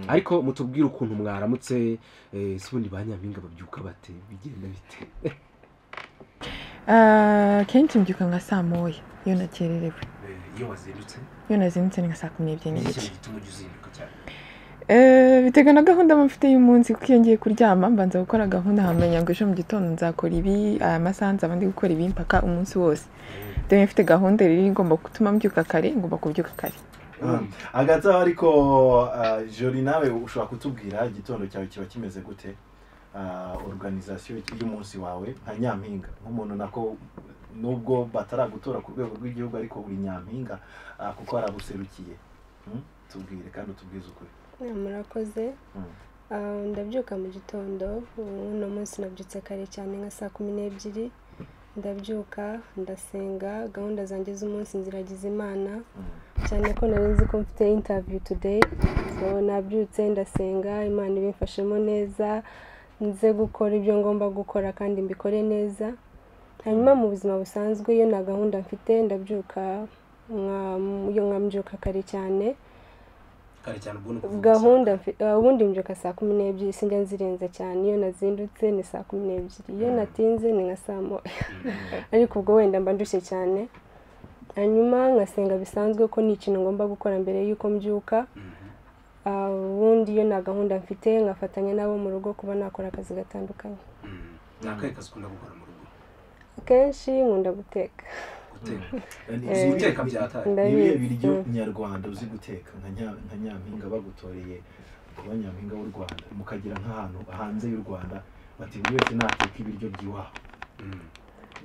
ariko mutubwire ukuntu mwaramutse eh, se ubundi ba nyampinga babyuka bate bigenda bite Ah, akenshi mbyuka nka saa moya iyo nakererewe iyo wazindutse iyo nazindutse ni nka saa kumi n'ebyiri n'igice gituma ujya uzinduka cyane Eh, biterwa na gahunda mba mfite y'umunsi kuko iyo ngiye kuryama mbanza gukora gahunda nkamenya ngo ejo mu gitondo nzakora ibi aya masaha nzaba ndi gukora ibi mpaka umunsi wose rero iyo mfite gahunda rero igomba gutuma mbyuka kare ngomba kubyuka kare hagati aho ariko ah, jori nawe ushobora kutubwira igitondo cyawe kiba kimeze gute Ah, organization y'umunsi wawe nka nyampinga nk'umuntu nako nubwo bataragutora ku rwego rw'igihugu ariko uri nyampinga ah, kuko harabuserukiye Hmm? tubwire kandi utubwize ukuri Eh, murakoze Mm. Ah, ndabyuka mu gitondo ubu uno munsi nabyutse kare cyane nka saa kumi n'ebyiri ndabyuka ndasenga gahunda zanjye z'umunsi nziragiza imana cyane ko nari nzi ko mfite interview today so nabyutse ndasenga imana ibimfashemo neza nze gukora ibyo ngomba gukora kandi mbikore neza hanyuma mu buzima busanzwe iyo nta gahunda mfite ndabyuka nka- iyo nkambyuka kare cyane kare cyane ubwo ni ukuvuga gahunda mfi- uh, ubundi mbyuka saa kumi n'ebyiri sinjya nzirenza cyane iyo nazindutse ni saa kumi n'ebyiri iyo natinze ni nka saa moya ariko ubwo wenda mba ndushye cyane hanyuma nkasenga bisanzwe ko ni ikintu ngomba gukora mbere y'uko mbyuka Ah, ubundi iyo nta gahunda mfite ngafatanya n'abo mu rugo kuba nakora akazi gatandukanye ni akahe kazi ukunda gukora mu rugo akenshi nkunda guteka guteka Ni- Uzi guteka byataye ni ibihe ndabizi biryo nyarwanda uzi guteka nka nya- nka nyampinga bagutoreye kuba nyampinga w'u rwanda mukagira nk'ahantu hanze y'u rwanda bati buri wese nateka ibiryo by'iwabo Mm.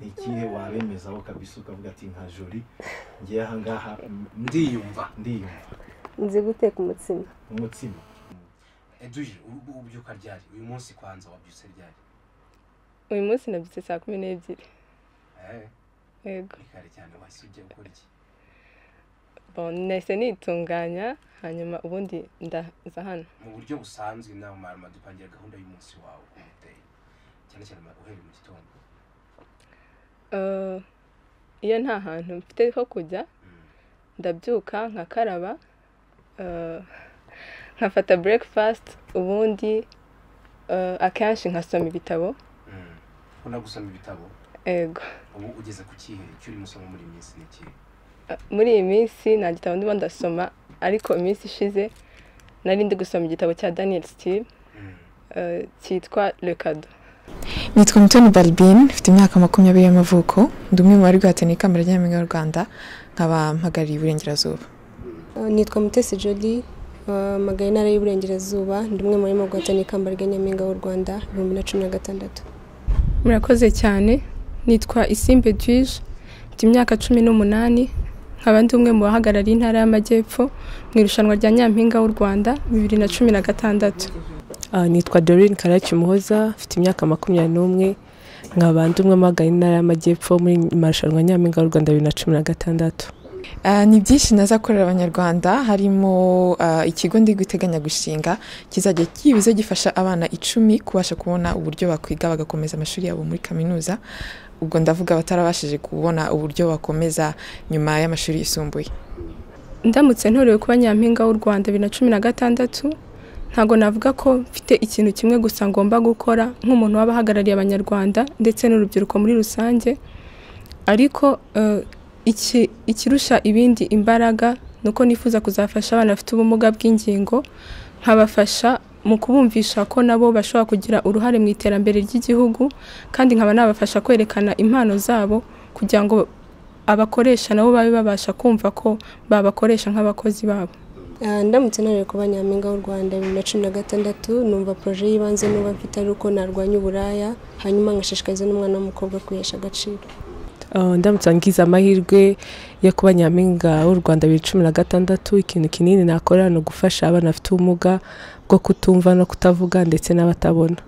ni ikihe wabemezaho kabisa ukavuga ati nka jori ngiye ahangaha m- ndiyumva ndiyumva nzi guteka umutsima umutsima eduje ubu ubyuka ryari uyu munsi kwanza wabyutse ryari uyu munsi nabyutse saa kumi n'ebyiri Eh, yego ni kare cyane wahise ujya gukora iki Bon, nahise nitunganya hanyuma ubundi ndaza hano mu buryo busanzwe nawe mwarimu adupangira gahunda y'umunsi wawe uko uteye cyane cyane uhereye mu gitondo Eh, iyo nta hantu mfite ho kujya ndabyuka nkakaraba eh, nkafata breakfast ubundi eh, akenshi nkasoma ibitabo Mm. ukunda gusoma ibitabo ego ubu ugeze ku kihe icyo urimo usoma muri iyi minsi ni ikihe Eh, muri iyi minsi nta gitabo ndimo ndasoma ariko iminsi ishize nari ndi gusoma igitabo cya daniel steve Mm. eh, cyitwa le Cadeau. nitwa mutoni balbine mfite imyaka makumyabiri y'amavuko ndi umwe mu bari guhatanira ikamba rya nyampinga y'u rwanda nkaba mpagarariye iburengerazuba nitwa mutesi jodi mpamagaye intara y'uburengerazuba ndi umwe mu barimo guhatana ikamba rya nyampinga w'u rwanda ibihumbi na cumi na gatandatu murakoze cyane nitwa isimbe duwije mfite imyaka cumi n'umunani nkaba ndi umwe mu bahagarariye intara y'amajyepfo mu irushanwa rya nyampinga w'u rwanda bibiri na cumi na gatandatu Ah, nitwa Doreen Karachi Muhoza mfite imyaka makumyabiri n'umwe nkaba ndi umwe mu bahagarariye intara y'amajyepfo muri marushanwa nyampinga y'u Rwanda bibiri na cumi na gatandatu Ah, ni byinshi naza korera abanyarwanda harimo ah, ikigo ndi guteganya gushinga kizajya kibize gifasha abana icumi kubasha kubona uburyo bakwiga bagakomeza amashuri yabo muri kaminuza ubwo ndavuga batarabashije kubona uburyo bakomeza nyuma y'amashuri yisumbuye ndamutse ntorewe kuba nyampinga w'u rwanda bibiri na cumi na gatandatu ntabwo navuga ko mfite ikintu kimwe gusa ngomba gukora nk'umuntu waba ahagarariye abanyarwanda ndetse n'urubyiruko muri rusange ariko eh, iki- ikirusha ibindi imbaraga ni uko nifuza kuzafasha abana bafite ubumuga bw'ingingo nkabafasha mu kubumvisha ko nabo bashobora kugira uruhare mu iterambere ry'igihugu kandi nkaba nabafasha kwerekana impano zabo kugira ngo abakoresha nabo babe babasha kumva ko babakoresha nk'abakozi babo Ah, ndamutse ntarewe kuba nyampinga w'u rwanda bibiri na cumi na gatandatu numva poroje y'ibanze nuba mfite ari uko narwanya uburaya hanyuma ngashishikariza n'umwana w'umukobwa kwihesha agaciro Ah, ndamutse ngize amahirwe yo kuba nyampinga w'u Rwanda bibiri cumi na gatandatu ikintu kinini nakora ni ugufasha abana bafite ubumuga bwo kutumva no kutavuga ndetse n'abatabona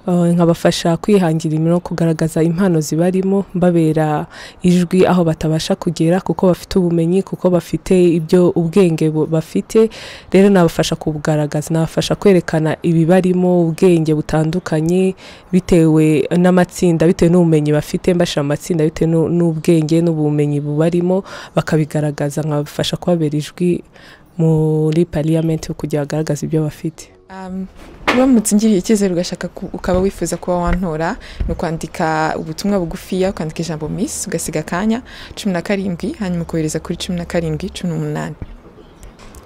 Uh, nkabafasha kwihangira imirimo kugaragaza impano zibarimo mbabera ijwi aho batabasha kugera kuko bafite ubumenyi kuko bafite ibyo ubwenge bu- bafite rero nabafasha kubugaragaza nabafasha kwerekana ibibarimo ubwenge butandukanye bitewe n'amatsinda bitewe n'ubumenyi bafite mbashyira mu matsinda bitewe n'u- n'ubwenge n'ubumenyi bubarimo bakabigaragaza nkabafasha kubabera ijwi muri pariyamenti kugira bagaragaze ibyo bafite Um, uramutse ungiriye icyizere ugashaka ku- ukaba wifuza kuba wantora ni ukwandika ubutumwa bugufiya ukandika ijambo miss ugasiga akanya cumi na karindwi hanyuma ukohereza kuri cumi na karindwi cumi n'umunani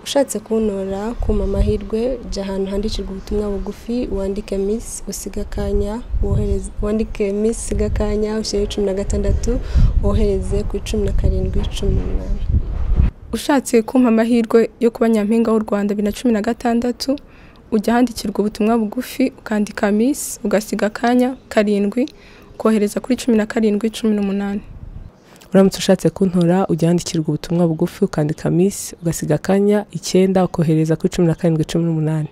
ushatse kuntora kuma amahirwe jya ahantu handikirwa ubutumwa bugufi wandike misi usiga akanya wohereze wandike misi usiga akanya ushyire cumi na gatandatu wohereze kuri cumi na karindwi cumi n'umunani ushatse kumpa amahirwe yo kuba nyampinga w'u rwanda bibiri na cumi na gatandatu ujya ahandikirwa ubutumwa bugufi ukandika misi ugasiga akanya karindwi ukohereza kuri cumi na karindwi cumi n'umunani uramutse ushatse kuntora ujya wandikirwa ubutumwa bugufi ukandika misi ugasiga akanya icyenda ukohereza kuri cumi na karindwi cumi n'umunani